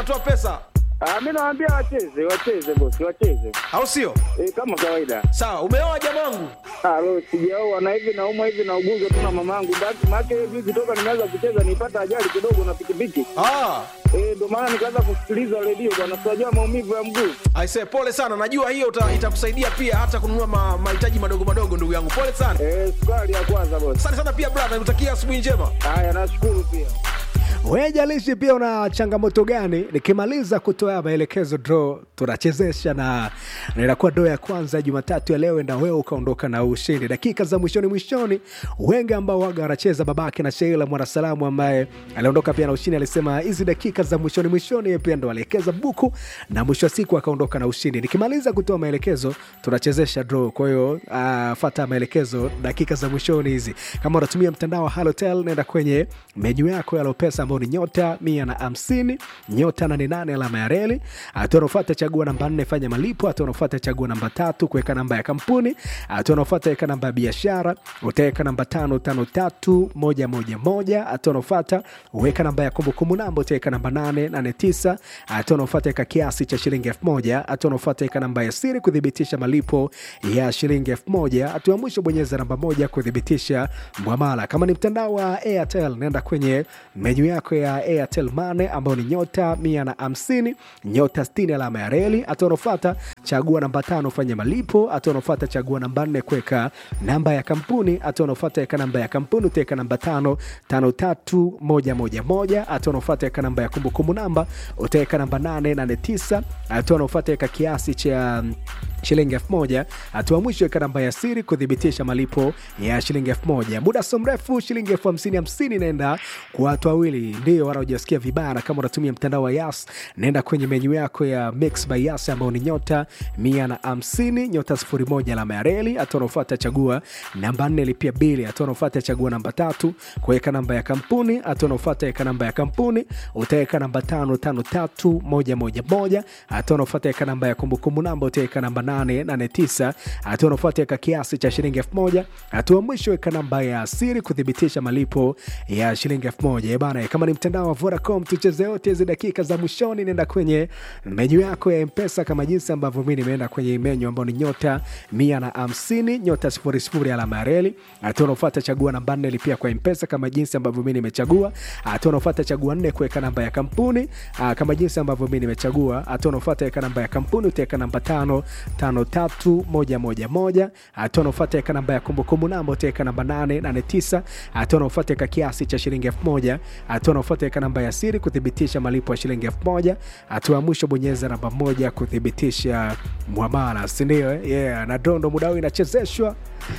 toa pesa Ah, mimi nawaambia wacheze, wacheze bosi, wacheze. au sio? Eh, kama kawaida. Sawa, umeoa jamangu? Ah, leo sijaoa na hivi naumwa hivi na ugonjwa tu na mamangu. Basi maana hiyo juzi toka nimeanza kucheza nipata ajali kidogo na pikipiki. Ah, Eh, ndio maana nikaanza kusikiliza redio bwana, tunajua maumivu ya mguu. aise, pole sana. Najua hiyo uta- itakusaidia pia hata kununua ma- mahitaji madogo madogo, ndugu yangu. Pole sana. Eh, sukari ya kwanza bosi. Asante sana pia brother, nikutakia asubuhi njema. Haya, nashukuru pia. Wejalishi pia una changamoto gani? Nikimaliza kutoa maelekezo draw, tunachezesha na na inakuwa draw ya kwanza Jumatatu ya leo, na wewe ukaondoka na ushindi. Dakika za mwishoni mwishoni, wengi ambao waga wanacheza, babake na Sheila Mwanasalamu ambaye aliondoka pia na ushindi, alisema hizi dakika za mwishoni mwishoni, yeye pia ndo alielekeza buku na mwisho wa siku akaondoka na ushindi. Nikimaliza kutoa maelekezo, tunachezesha draw. Kwa hiyo uh, fata maelekezo dakika za mwishoni hizi. Kama unatumia mtandao wa Halotel, nenda kwenye menyu yako ya Lopesa ambao ni nyota mia na hamsini nyota nane nane alama ya reli. Hatua unaofuata chagua namba nne fanya malipo. Hatua unaofuata chagua namba tatu kuweka namba ya kampuni. Hatua unaofuata weka namba ya biashara, utaweka namba tano tano tatu moja moja moja. Hatua unaofuata weka namba ya kumbukumbu namba, utaweka namba nane nane tisa. Hatua unaofuata weka kiasi cha shilingi elfu moja. Hatua unaofuata weka namba ya siri kuthibitisha malipo ya shilingi elfu moja. Hatua ya mwisho bonyeza namba moja kuthibitisha mwamala. Kama ni mtandao wa Airtel, nenda kwenye menyu yako ya Airtel Money ambayo ni nyota mia na hamsini nyota sitini alama ya reli. Hatua unaofuata chagua namba tano fanya malipo. Hatua unaofuata chagua namba nne kuweka namba ya kampuni. Hatua unaofuata weka namba ya kampuni utaweka namba tano tano tatu moja moja moja. Hatua unaofuata weka namba ya kumbukumbu namba utaweka namba nane nane tisa. Hatua unaofuata weka kiasi cha shilingi elfu moja. Hatua mwisho weka namba ya siri kuthibitisha malipo ya shilingi elfu moja. Muda so mrefu shilingi elfu hamsini hamsini inaenda kwa watu wawili, ndio wanaojasikia vibaya. Na kama unatumia mtandao wa Yas, naenda kwenye menyu yako ya Mix by Yas ambao ni nyota mia na hamsini nyota sifuri moja alama ya reli. Hatua unaofuata chagua namba nne lipia bili. Hatua unaofuata chagua namba tatu kuweka namba ya kampuni. Hatua unaofuata weka namba ya kampuni utaweka namba tano tano tatu moja moja moja. Hatua unaofuata weka namba ya kumbukumbu namba utaweka namba nane nane tisa. Hatua unaofuata weka kiasi cha shilingi elfu moja. Hatua mwisho weka namba ya siri kuthibitisha malipo ya shilingi elfu moja. Eh bana, kama ni mtandao wa Vodacom tucheze yote hizi dakika za mwishoni, nenda kwenye menyu yako ya Mpesa kama jinsi ambavyo mi nimeenda kwenye menyu ambayo ni nyota mia na hamsini nyota sifuri sifuri alama ya reli. Hatua unaofuata chagua namba nne lipia kwa Mpesa kama jinsi ambavyo mi nimechagua. Hatua unaofuata chagua nne kuweka namba ya kampuni ah, kama jinsi ambavyo mi nimechagua. Hatua unaofuata weka namba ya kampuni utaweka namba tano tano tatu moja moja moja. Hatua unaofuata weka namba ya kumbukumbu namba utaweka namba nane nane tisa. Hatua unaofuata weka kiasi cha shilingi elfu moja. Hatua unaofuata weka namba ya siri kuthibitisha malipo ya shilingi elfu moja. Hatua ya mwisho bonyeza namba moja kuthibitisha mwamala, sindio? Yeah, na dondo muda huu inachezeshwa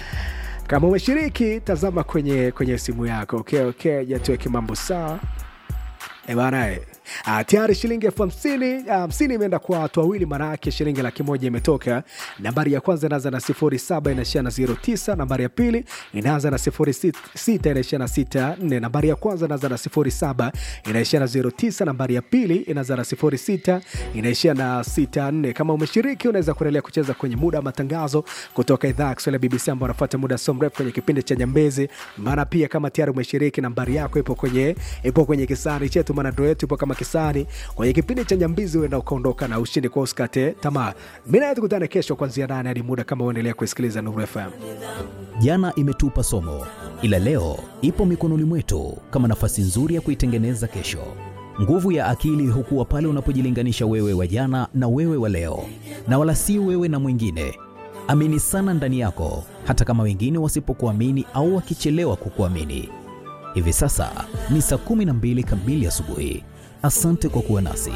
kama umeshiriki tazama kwenye kwenye simu yako okay, okay, jatuweke mambo sawa E bana e. Ah, tayari shilingi elfu hamsini ah, hamsini imeenda kwa watu wawili, maana yake shilingi laki moja imetoka. Nambari ya kwanza inaanza na sifuri saba inaishia na zero tisa. Nambari ya pili inaanza na sifuri sit- sita inaishia na sita nne. Nambari ya kwanza inaanza na sifuri saba inaishia na zero tisa. Nambari ya pili inaanza na sifuri sita inaishia na sita nne. Kama umeshiriki unaweza kuendelea kucheza kwenye muda wa matangazo kutoka idhaa ya Kiswahili ya BBC ambao wanafuata muda so mrefu kwenye kipindi cha Nyambezi. Maana pia kama tayari umeshiriki, nambari yako ipo kwenye ipo kwenye kisari chetu, maana ndo yetu ipo kama kisari kwenye kipindi cha Nyambizi, huenda ukaondoka na ushindi kwa usikate tamaa. Mimi naye tukutane kesho kuanzia nane hadi muda kama uendelea kusikiliza Nuru FM. Jana imetupa somo, ila leo ipo mikononi mwetu kama nafasi nzuri ya kuitengeneza kesho. Nguvu ya akili hukuwa pale unapojilinganisha wewe wa jana na wewe wa leo, na wala si wewe na mwingine. Amini sana ndani yako, hata kama wengine wasipokuamini au wakichelewa kukuamini. Hivi sasa ni saa 12 kamili asubuhi. Asante kwa kuwa nasi.